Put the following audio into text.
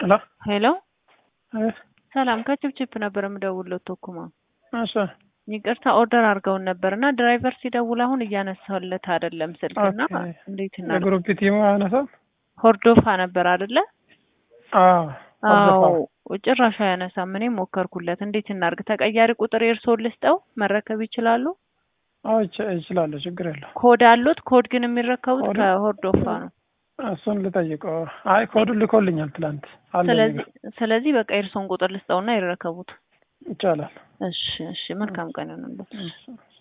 ሄሎ ሄሎ አቤት። ሰላም ከችፕችፕ ነበር የምደውለው ቶኩማ እሺ ይቅርታ ኦርደር አድርገውን ነበር እና ድራይቨር ሲደውል አሁን እያነሳለት አይደለም ስልክና ኦኬ። እንዴት እና የግሩፕ ቲሙ አያነሳም? ሆርዶፋ ነበር አይደለ አዎ አዎ አልገፋም። ጭራሽ አያነሳም እኔም ሞከርኩለት እንዴት እናርግ ተቀያሪ ቁጥር የእርስዎን ልስጠው መረከብ ይችላሉ አዎ ይች- ይችላለሁ፣ ችግር የለው። ኮድ አሉት ኮድ ግን የሚረከቡት ኮድ? ከሆርዶፋ ነው እሱን ልጠይቀው። አይ ኮዱን ልኮልኛል ትላንት አለኝ ስለዚህ ጋር። ስለዚህ በቃ የእርስዎን ቁጥር ልስጠውና ይረከቡት ይቻላል። እሺ እሺ መልካም ቀን ይሁንልዎት እሺ።